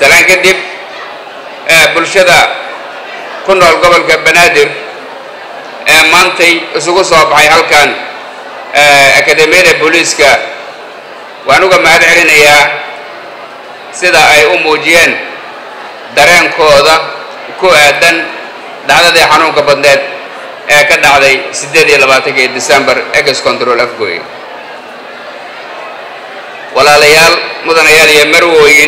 salaan kadib bulshada ku nool gobolka banaadir ee maantay isugu soo baxay halkan akademiyada booliiska waan uga mahad celinayaa sida ay u muujiyeen dareenkooda ku aadan dhacdadii xanuunka badneed ee ka dhacday siddeed iyo labaatankii december ex control afgoy walaalayaal mudanayaal iyo marwooyin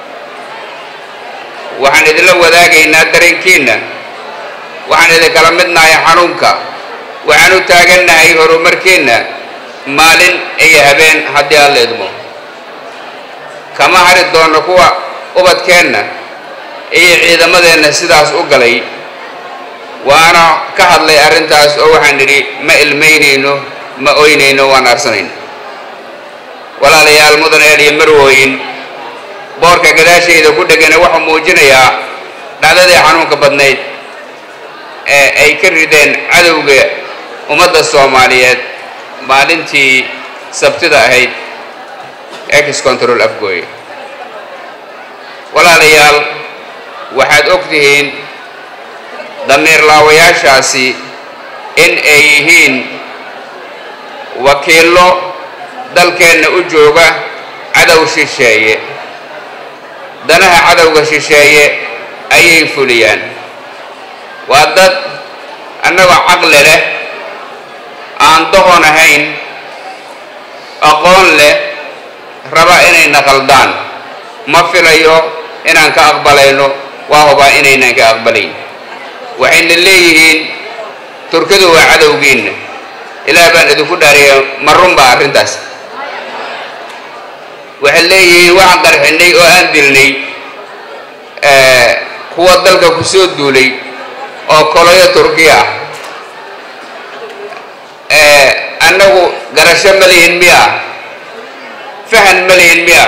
waxaan idinla wadaagaynaa dareenkiinna waxaan idinkala midnahay xanuunka waxaan u taagannahay horumarkiinna maalin iyo habeen haddii aan la idmo kama hari doonno kuwa ubadkeenna iyo ciidamadeenna sidaas u galay waana ka hadlay arrintaas oo waxaan nidhi ma ilmaynayno ma oynayno waan arsanayno walaalayaal mudanayaal iyo marwooyin boorka gadaashayda ku dhegana wuxuu muujinayaa dhacdadii xanuunka badnayd ee ay ka rideen cadowga ummadda soomaaliyeed maalintii sabtida ahayd ex control afgooy walaalayaal waxaad og tihiin damiir laawayaashaasi in ay yihiin wakiillo dalkeenna u jooga cadow shisheeye danaha cadowga shisheeye ayay fuliyaan waa dad annagoo caqli leh aan doqon ahayn aqoon leh raba inayna qaldaan ma filayo inaan ka aqbalayno waa hubaa inaynan ka aqbalayn waxayna leeyihiin turkidu waa cadowgiinna ilaah baan idinku dhaariya ma runbaa arrintaas waxay leeyihiin waxaan qarxinay oo aan dilnay kuwa dalka ku soo duulay oo koloyo turkiya ah annagu garasho ma lihin miya fahan ma lihin miya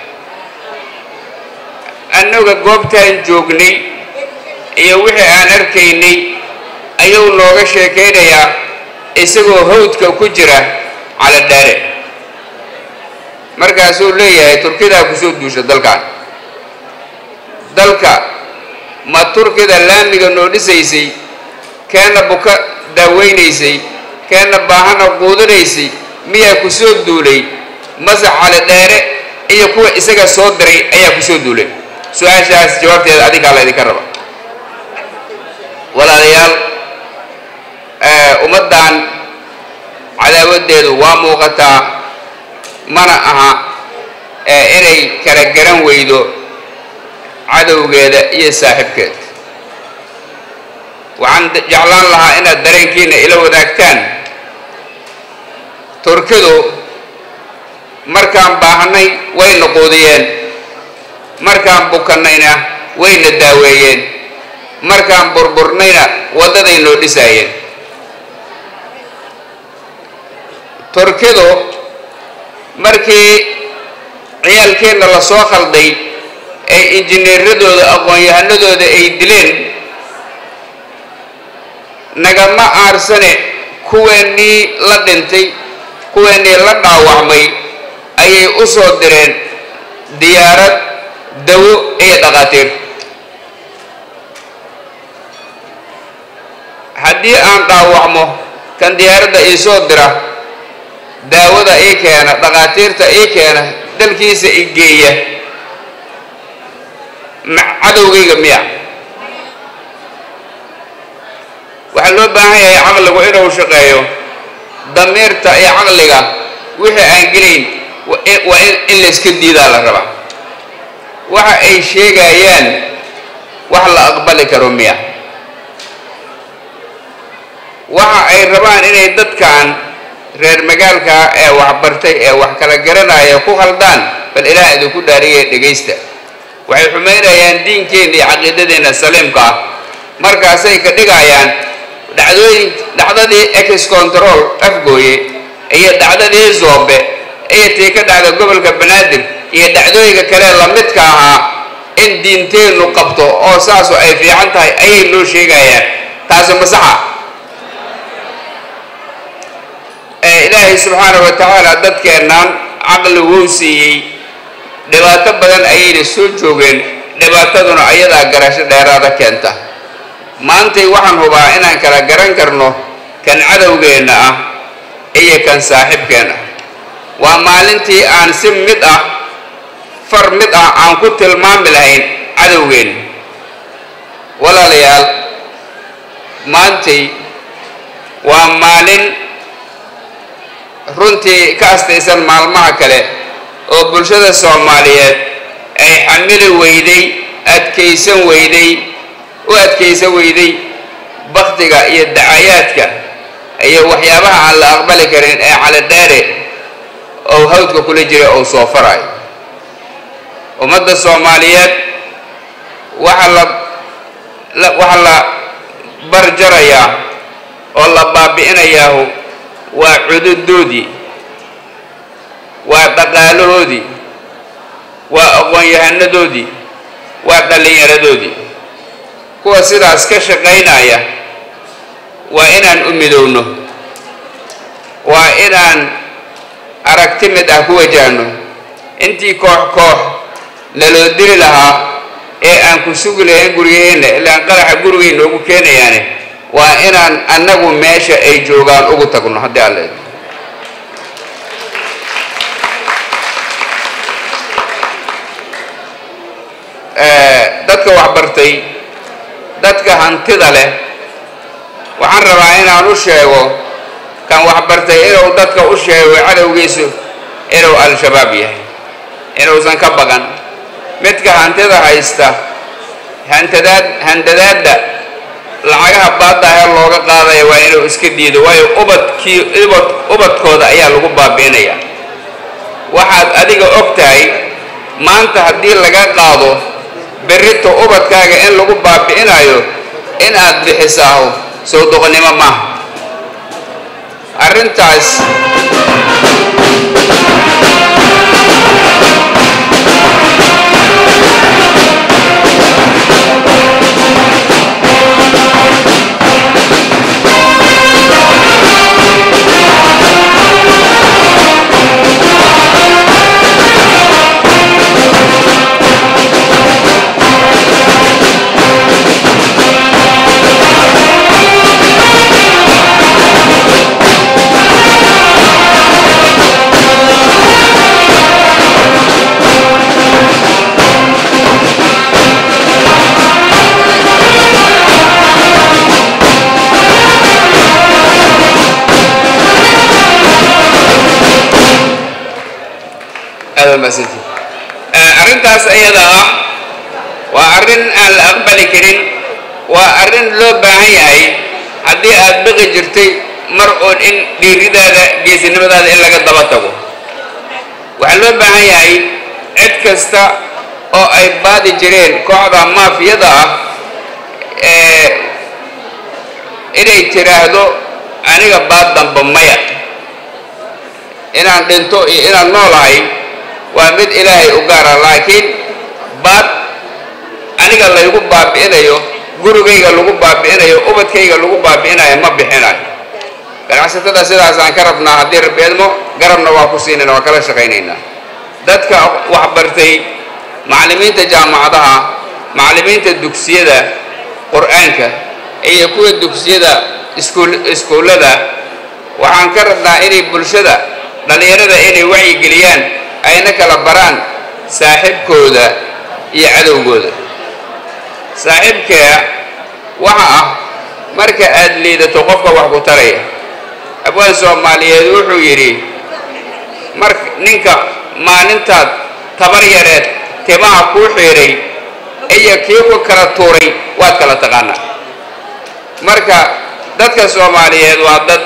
annaga goobtaan joognay iyo wixii aan arkaynay ayuu nooga sheekaynayaa isagoo hawdka ku jira cala dhaare markaasuu leeyahay turkidaa kusoo duusha dalkan dalka ma turkida laamiga noo dhisaysay keenna buka daaweynaysay keenna baahana quudinaysay miyaa ku soo duulay mase cali dheere iyo kuwa isaga soo diray ayaa ku soo duulay su-aashaas jawaabteeda adinkaa la ydinka raba walaalayaal ummaddan cadaawaddeedu waa muuqataa mana aha inay kala garan weydo cadowgeeda iyo saaxiibkeed waxaan jeclaan lahaa inaad dareenkiina ila wadaagtaan turkidu markaan baahnay wayna quudiyeen markaan bukannayna wayna daaweeyeen markaan burburnayna waddaday noo dhisaayeen turkidu markii ciyaalkeenna la soo khalday ee injineeradooda aqoon-yahanadooda ay dileen nagama aarsane kuweennii la dhintay kuweennii la dhaawacmay ayay u soo direen diyaarad dawo iyo dhaqaatiir haddii aan dhaawacmo kan diyaaradda ii soo dira daawada ii keena dhaqaatiirta ii keena dalkiisa i geeya cadowgayga miya waxaa loo baahan yahay caqligu inuu shaqeeyo damiirta iyo caqliga wixii aan gelayn waa in layska diidaa la rabaa waxa ay sheegayaan wax la aqbali karo miya waxa ay rabaan inay dadkan reer magaalka ee waxbartay ee wax kala garanaya ku khaldaan bal ilaah idinku dhaariye dhegaysta waxay xumaynayaan diinkeenna iyo caqiidadeenna saliimka ah markaasay ka dhigayaan dhacdooyin dhacdadii ex control afgooye iyo dhacdadii zoobe iyo tii ka dhacda gobolka banaadir iyo dhacdooyinka kale lamidka ahaa in diinteennu qabto oo saasu ay fiican tahay ayay noo sheegayaan taasi masaxa ilaahay subxaana wa tacaala dadkeennan caqli wuu siiyey dhibaato badan ayayna soo joogeen dhibaataduna ayadaa garasho dheeraada keenta maantay waxaan hubaa inaan kala garan karno kan cadowgeenna ah iyo kan saaxiibkeen ah waa maalintii aan si mid ah far mid ah aan ku tilmaami lahayn cadowgeenna walaalayaal maantay waa maalin runtii ka astaysan maalmaha kale oo bulshada soomaaliyeed ay xamili weyday adkaysan weyday u adkaysan weyday baktiga iyo dacayaadka iyo waxyaabaha aan la aqbali karin ee calidheere oo hawdka kula jira ou soo farayo ummadda soomaaliyeed waxa la waxaa la barjarayaa oo la baabi'inayaahu waa cududoodii waa dhaqaalahoodii waa aqoon-yahanadoodii waa dhallinyaradoodii kuwa sidaas ka shaqaynaya waa inaan u midowno waa inaan aragti mid ah ku wajahno intii koox koox naloo diri lahaa ee aan ku sugi lahayn gurigeenna ilaan qaraxa gurigay noogu keenayaane waa inaan annagu meesha ay joogaan ugu tagno haddii alle dadka waxbartay dadka hantida leh waxaan rabaa inaan u sheego kan waxbartay inuu dadka u sheego cadowgiisu inuu al-shabaab yahay inuusan ka baqan midka hantida haysta hantadaad handadaadda lacagaha baadda ee looga qaadaya waa inuu iska diido waayo ubadkii ubad ubadkooda ayaa lagu baabi'inaya waxaad adiga og tahay maanta haddii laga qaado berrito ubadkaaga in lagu baabi'inayo in aad bixisaaho sow doqonnimo maaha arrintaas arrintaas ayada ah waa arrin aan la aqbali karin waa arrin loo baahan yahay haddii aad baqi jirtay mar oon in dhiiridaada geesinimadaada in laga daba tago waxaa loo baahan yahay cid kasta oo ay baadi jireen kooxda maafiyada ah ee inay tiraahdo aniga baad damba maya inaan dhinto iyo inaan noolahay waa mid ilaahay u gaara laakiin baad aniga laygu baabi'inayo gurigayga lagu baabi'inayo ubadkayga lagu baabi'inayo ma bixinayo ganacsatada sidaasaan ka rabnaa haddii rabeedmo garabna waa ku siinayna waa kala shaqaynaynaa dadka waxbartay macallimiinta jaamacadaha macallimiinta dugsiyada qur-aanka iyo kuwa dugsiyada iskuul iskuullada waxaan ka rabnaa inay bulshada dhallinyarada inay wacyigeliyaan ayna kala baraan saaxiibkooda iyo cadowgooda saaxiibkaa waxa ah marka aad liidato qofka wax ku taraya abwaan soomaaliyeed wuxuu yidhi mar ninka maalintaad tabar yareed timaha kuu xiidhay iyo kii ku kala tuuray waad kala taqaanaa marka dadka soomaaliyeed waa dad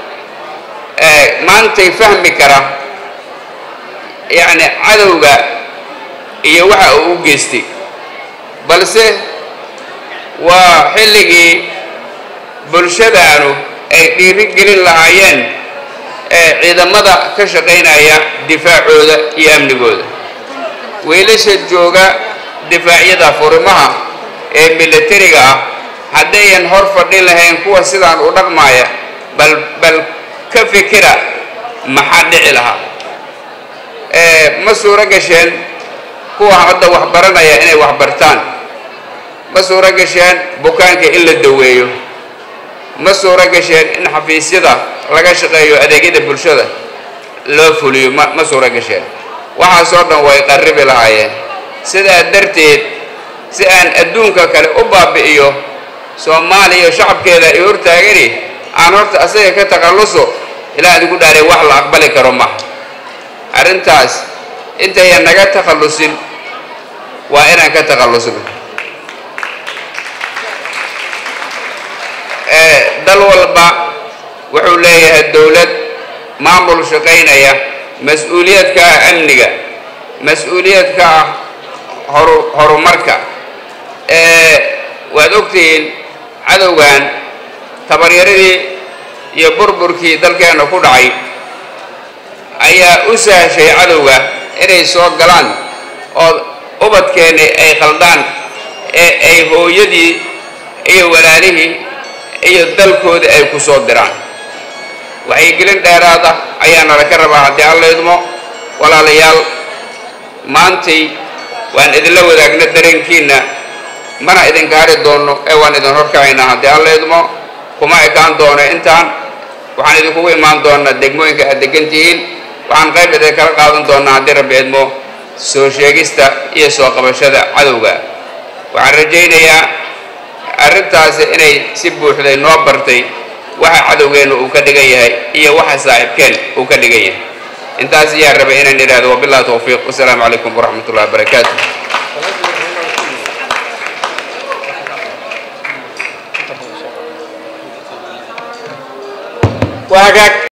maantay fahmi kara yacni cadowga iyo waxa uu u geystay balse waa xilligii bulshadaanu ay dhiiri gelin lahaayeen ee ciidamada ka shaqaynaya difaacooda iyo amnigooda wiilasha jooga difaacyada furimaha ee milatariga ah haddayan hor fadhin lahayn kuwa sidaan u dhaqmaaya bal bal ka fikira maxaa dhici lahaa ma suuro gasheen kuwa hadda wax baranaya inay wax bartaan ma suuro gasheen bukaanka in la daweeyo ma suuro gasheen in xafiisyada laga shaqeeyo adeegyada bulshada loo fuliyo ma ma suuro gasheen waxaasoo dhan way qarribi lahaayeen sidaa darteed si aan adduunka kale u baabi'iyo soomaaliya shacabkeeda ay hortaagani aan horta asaga ka takhalluso ilaa idigu dhaarey wax la aqbali karo maha arrintaas intayan naga takhallusin waa inaan ka takhallusno dal walba wuxuu leeyahay dowlad maamul shaqaynaya mas-uuliyad ka ah amniga mas-uuliyad ka ah horu horumarka waad ogtihiin cadowgan tabaryaradii iyo burburkii dalkeenna ku dhacay ayaa u sahashay cadowga inay soo galaan oo ubadkeenni ay khaldaan ee ay hooyadii iyo walaalihii iyo dalkoodii ay ku soo diraan waxyigelin dheeraada ayaa nala ka rabaa haddii alla idmo walaalayaal maantay waan idinla wadaagna dareenkiinna mana idinka hari doonno ee waan idin horkacaynaa haddii alla idmo kuma ekaan doono intaan waxaan idinkugu imaan doonaa degmooyinka aad degan tihiin waxaan qayb idin kala qaadan doonaa haddii rabbi idmo soo sheegista iyo soo qabashada cadowga waxaan rajaynayaa arrintaasi inay si buuxday noo bartay waxa cadowgeenna uu ka dhigan yahay iyo waxa saaxiibkeen uu ka dhigan yahay intaas ayaa rabay inaan idhaahdo wabillahi tawfiiq wasalaamu calaykum waraxmat ullahi wabarakaatu waa hagaag